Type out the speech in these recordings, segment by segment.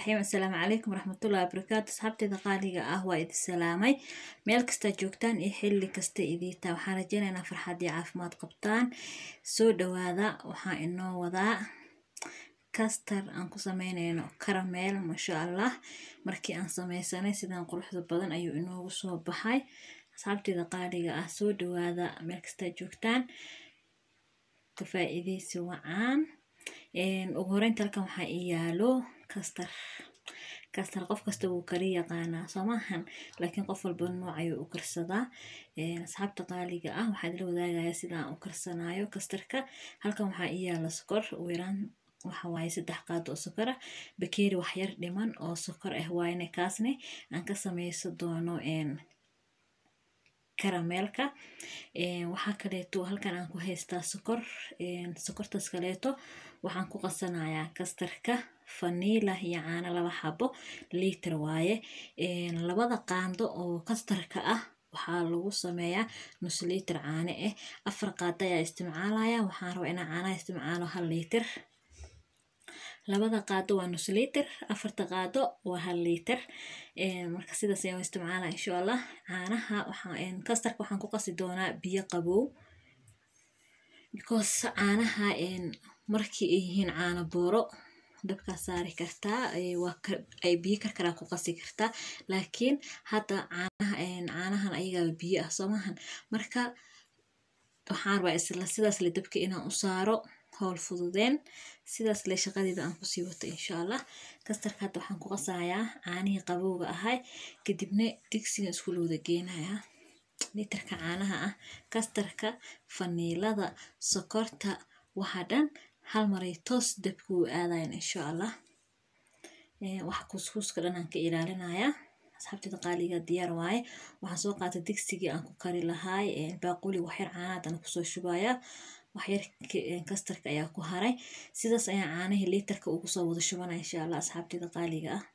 raxiim assalaamu calaykum waraxmatullahi wabarakaatu asxaabteeda qaaliga ah waa idin salaamay meel kasta joogtaan iyo xilli kasta idiitaa waxaan rajeynaynaa farxad iyo caafimaad qabtaan soo dhawaada waxaan inoo wadaa kastar aan ku sameynayno karameel maasha allah markii aan sameysanay sidaan quruxda badan ayuu inoogu soo baxay asxaabteeda qaaliga ah soo dhawaada meel kasta joogtaan ka faa-iideysi wacaan ugu horeynta halkan waxaa ii yaalo kastar kastar qof kasta wuu kari yaqaanaa soo maahan laakiin qof walba nooc ayuu u karsadaa asxaabta qaaliga ah waxaa idila wadaagaya sidaan u karsanayo kastarka halkan waxaa ii yaala sokor weeraan waxa waaye saddex qaado oo sokor ah bakeeri waxyar dhiman oo sokor ah waayne kaasne aan ka sameysan doono karameelka waxaa kaleeto halkan aan ku haystaa sokor sokortaas kaleeto waxaan ku qasanayaa kastarka faniila iyo caano laba xabo liiter waaye labada qaando oo kastarka ah waxaa lagu sameeyaa nus liiter caano ah afar qaado ayaa isticmaalaya waxaan rabaa inaan caanaha isticmaalo hal liiter labada qaado waa nus liiter afarta qaado waa hal liiter marka sidaas ayaan isticmaala insha allah caanaha kastarka waxaan ku qasi doonaa biyo qabow because caanaha markii ay yihiin caano booro dabkaa saari kartaa ay biyo karkaraa ku qasi kartaa laakiin hadda caanaha caanahan ayagaa biyo ah soomahan marka waxaan rabaa isla sidaas le dabka inaan u saaro howl fududeen sidaas le shaqadeeda aan kusii wato insha allah kastarka hadda waxaan ku qasayaa caanihii qabowga ahay kadibna digsiga iskula wada geenayaa litarka caanaha ah kastarka faniilada sokorta waxa dhan hal maray toos dabka u aadayan insha allah waxa kuuskuuska dhan aan ka ilaalinayaa asxaabteeda qaaliga diyaar waaye waxaan soo qaatay digsigii aan ku kari lahaay baaquli waxyar caanahaadana kusoo shubayaa waxyar kastarka ayaa ku haray sidaas ayaan caanihii liitarka ugu soo wada shubanaya insha allah asxaabteeda qaaliga ah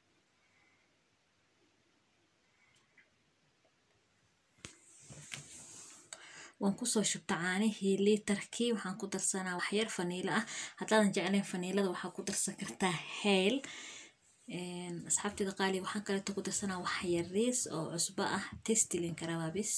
waan kusoo shubta caanihii liitarkii waxaan ku darsanaa waxyar faniilo ah haddaadan jeclayn faniilada waxaa ku darsan kartaa heyl asxaabteeda qaaliga waxaan kaleeto ku darsanaa waxyariis oo cusbo ah testilin karawaa bis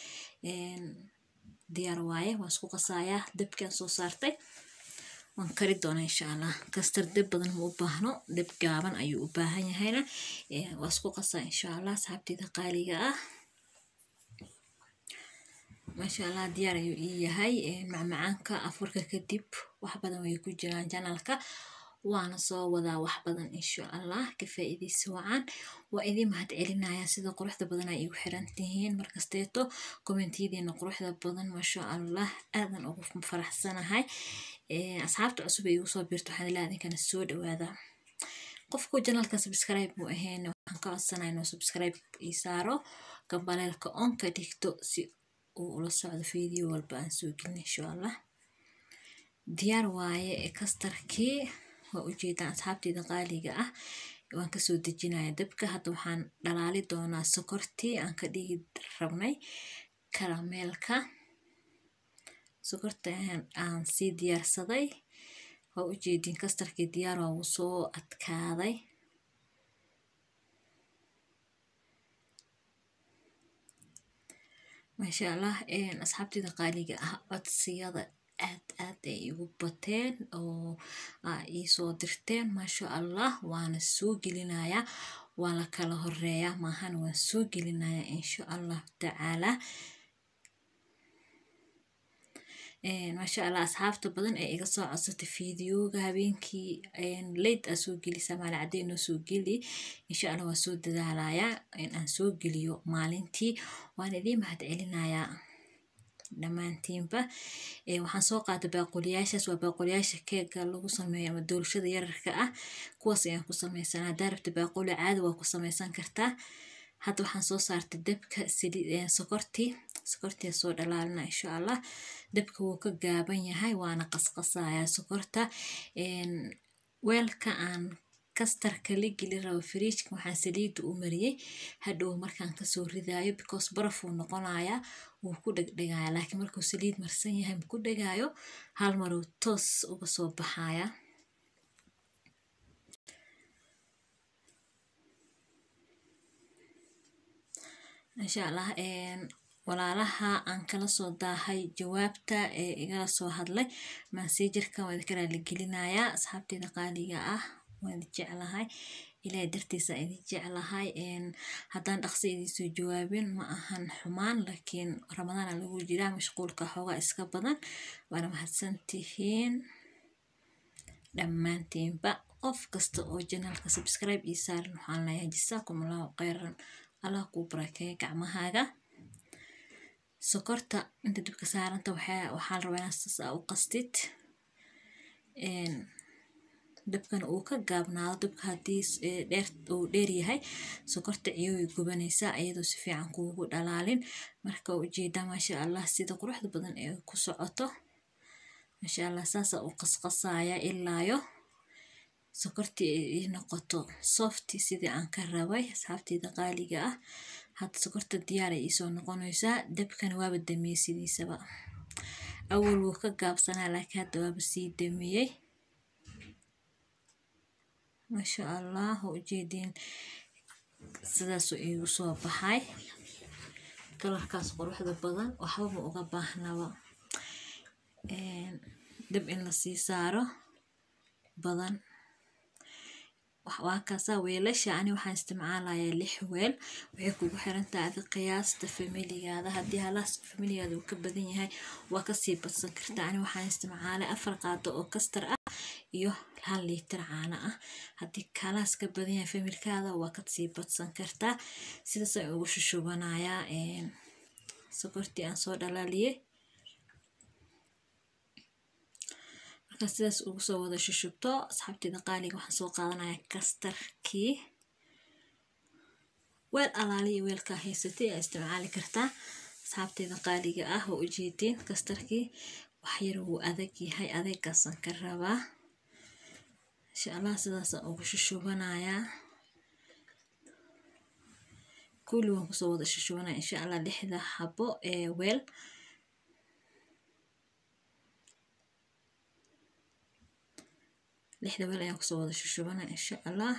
diyaar waaye waan isku qasayaa dabkaan soo saartay waan kari doonaa insha allah kastar dab badan ma u baahno dab gaaban ayuu u baahan yahayna waa isku qasaa insha allah asxaabteeda qaaliga ah maasha allah diyaar ayuu ii yahay macmacaanka afurka kadib wax badan way ku jiraan janalka waana soo wadaa wax badan insha allah ka faa-iideysa wacaan waa idiin mahad celinaya sida quruxda badan ay igu xiran tihiin markasteeto kommentiyadiina quruxda badan maasha allah aadan ugu faraxsanahay asxaabta cusub ay igu soo biirto waxaan ilaa idinkana soo dhawaada qofku janalka subscribe mu ahayn waxaan ka codsanaya inuu subscribe ii saaro gambaleelka on ka dhigto si uu ula socdo video walba aan soo gelin insha allah diyaar waaye kastarkii waa ujeedaan asxaabteeda qaaliga ah waan kasoo dejinaya dabka hadda waxaan dhalaali doonaa sokortii aan ka dhigi rabnay karameelka sokorta aan sii diyaarsaday waa ujeedin kastarkii diyaar waa wuu soo adkaaday maasha allah asxaabteeda qaaliga ah codsiyada aad aad ay igu bateen oo iisoo dirteen maasha allah waana soo gelinayaa waa la kala horeeyaa maahan waan soo gelinayaa insha allahu tacaala maasha allah asxaabta badan ee iga soo codsatay fideoga habeenkii late aa soo gelisa maali cadday noo soo geli insha allah waan soo dadaalayaa in aan soo geliyo maalintii waan idiin mahad celinayaa dhammaantiinba waxaan soo qaatay baaquliyaashaas waa baaquliyaasha keega lagu sameeyo ama doolshada yararka ah kuwaas ayaan ku sameysanaa haddaa rabta baaquli caadi waa ku sameysan kartaa hadda waxaan soo saartay dabka sokortii sokortii soo dhalaalina insha allah dabka wuu ka gaaban yahay waana qasqasayaa sokorta weelka aan kastarka la geli rabo fridjka waxaan saliida u mariyey hadhow markaan kasoo ridaayo because barafuu noqonayaa wuu ku dhegdhegaya laakiin markuu saliid marsan yahay maku dhegaayo hal maruu toos uga soo baxaya insha allah walaalaha aan kala soo daahay jawaabta ee igala soo hadlay maasijirka waa idinka raaligelinayaa asxaabteeda qaaliga ah waan idin jeclahay ilaahay dartiisa idin jeclahay haddaan dhaqso idinsoo jawaabin ma ahan xumaan laakiin ramadaana lagu jiraa mashquulka xoogaa iska badan waana mahadsantihiin dhammaantiinba qof kasta oo janaalka subscribe ii saaran waxaan leeyahay jasaakum allahu khayran allah kuu barakeeya gacmahaaga sokorta inta dibka saaranta waxaa la rabaa inaad sas aa u qastid dabkana uu ka gaabnaado dabka haddii dheer uu dheer yahay sokorta ciyoway gubanaysaa iyadoo si fiican kuugu dhalaalin marka ujeedaa maasha allah sida quruxda badan ee ku socoto maasha allah saasa u qasqasaya ilaayo sokortii ay noqoto softi sidii aan ka rabay asxaabteyda qaaliga ah hadda sokorta diyaar ay iisoo noqonaysaa dabkana waaba damiyey sidiisaba awal wuu ka gaabsanaa laakiin hadda waaba sii damiyey maasha allah oo ujeediin sidaasuu iigu soo baxay kalarkaas quruxda badan waxbama uga baahnaba dab in lasii saaro badan waa kaasaa weelasha ani waxaan isticmaalayaa lix weel waxay kugu xirantahay adi qiyaasta familigaada haddii halaas familigaada uu ka badan yahay waa kasii badsan kartaa ani waxaan isticmaalay afar qaado oo kastar ah iyo hal liitar caano ah haddii kalaas ka badan yahay familkaada waa kasii badsan kartaa sidaas aan ugu shushubanayaa sokortii aan soo dhalaaliyey markaa sidaas ugu soo wada shushubto asxaabteeda qaaliga waxaan soo qaadanaya kastarkii weel alaaliya weelkaa haysatay aa isticmaali kartaa asxaabteeda qaaliga ah oo ujeedeen kastarkii waxyar wuu adag yahay adeegaasan ka rabaa insha allah sidaasaan ugu shushubanayaa kulli waan kusoo wada shushubanaya insha allah lixda xabo ee weel lixda weel ayaan kusoo wada shushubana insha allah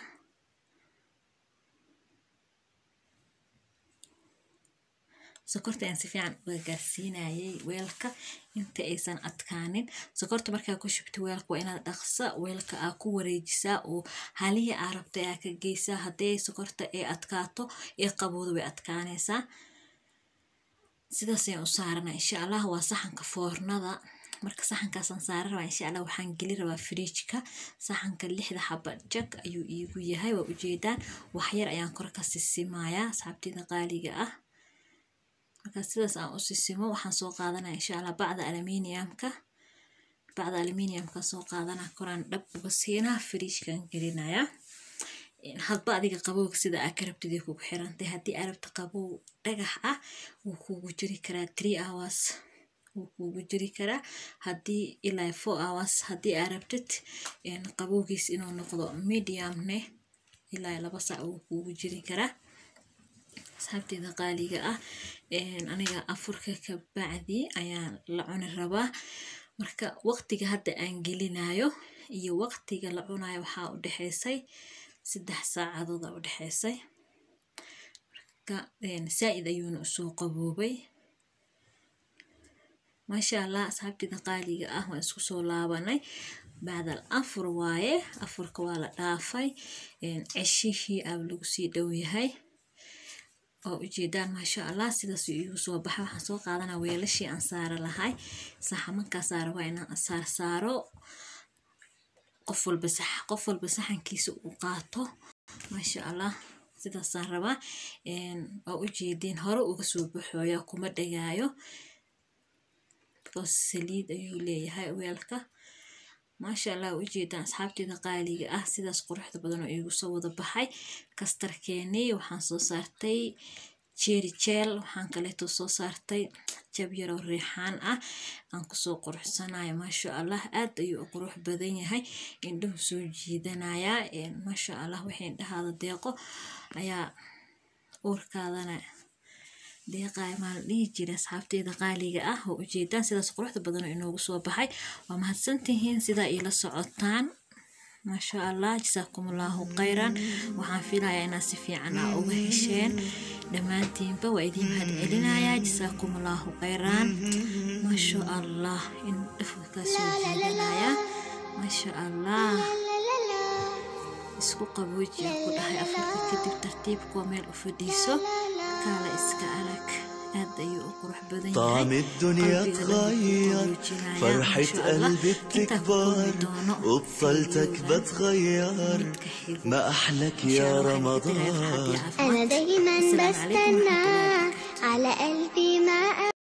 sokorta ayaan si fiican uga gaarsiinayay weelka inta aysan adkaanin sokorta markaa ku shubta weelka waa inaad dhaqsa weelka aa ku wareejisaa oo halihii aa rabta aa ka geysaa haddii sokorta ay adkaato ee qabooda way adkaanaysaa sidaas ayaan u saarana insha allah waa saxanka foornada marka saxankaasaan saara rabaa insha allah waxaan geli rabaa firiijka saxanka lixda xaba jag ayuu iigu yahay waa ujeedaan waxyar ayaan kor ka sisimayaa asxaabteyda qaaliga ah markaa sidaas aan u sisimo waxaan soo qaadanaya insha allah bacda aluminiumka bacda aluminiumka soo qaadana koraan dhab uga siinaa firiijkan gelinayaa hadba adiga qabowga sida aa ka rabtid ay kugu xirantay haddii aa rabta qabow dhagax ah wuu kugu jiri karaa three hours wuu kugu jiri karaa haddii ilaa four hours haddii aa rabtid qabowgiis inuu noqdo mediumne ilaa laba sac wuu kugu jiri karaa asxaabteeda qaaliga ah aniga afurka ka bacdi ayaan la cuni rabaa marka waqtiga hadda aan gelinayo iyo waqtiga la cunayo waxaa u dhexeysay saddex saacadooda u dhexeysay marka saa-id ayuuna usoo qaboobay maasha allah asxaabteeda qaaliga ah waan isku soo laabanay bacdal afur waaye afurka waa la dhaafay ceshihii aa lagu sii dhow yahay oo ujeedaan maasha allah sidaas iigu soo baxa waxaan soo qaadanaa weelashii aan saara lahay saxamankaasa rabaa inaan saar saaro qof walba qof walba saxankiisa uu qaato maasha allah sidaasaan rabaa oo ujeediin hore uga soo baxooya kuma dhagaayo because saliid ayuu leeyahay weelka maasha allah ujeedaan asxaabteeda qaaliga ah sidaas quruxda badan oo iigu soo wada baxay kastarkeenii waxaan soo saartay jeri jeel waxaan kaleeto soo saartay jab yaroo riixaan ah aan kusoo quruxsanayo maasha allah aad ayuu u qurux badan yahay indhuhu soo jiidanayaa maasha allah waxay indhahaada deeqo ayaa uurkaadana deeqaay maa la dhihi jira asxaabteeda qaaliga ah oo ujeedaan sidaas quruxda badan oo inoogu soo baxay waa mahadsantihiin sidaa iila socotaan maasha allah jasaakum allahu khayran waxaan filayaa inaad si fiican aa uga hesheen dhammaantiinba waa idiin mahad celinayaa jasaakum allahu khayraan maasha allah in dhafka kaa soo jeedanayaa maasha allah isku qaboojiya ku dhahay afarka kadib tartiibkuwa meel u fadhiiso kaala iska alag aad ayuu u qurux badan طعم yahay الدنيا qalbiga تغير qaboojinaya. فرحة ما شاء الله. قلبي intaa ku kulmi بتكبر doono وبطلتك videogan بتغير midka xigo. ما أحلك إن شاء يا الله waxaan idin رمضان leeyahay farxad iyo caafimaad. أنا دايما السلام عليكم ورحمة الله بستنى وبركاته. على قلبي ما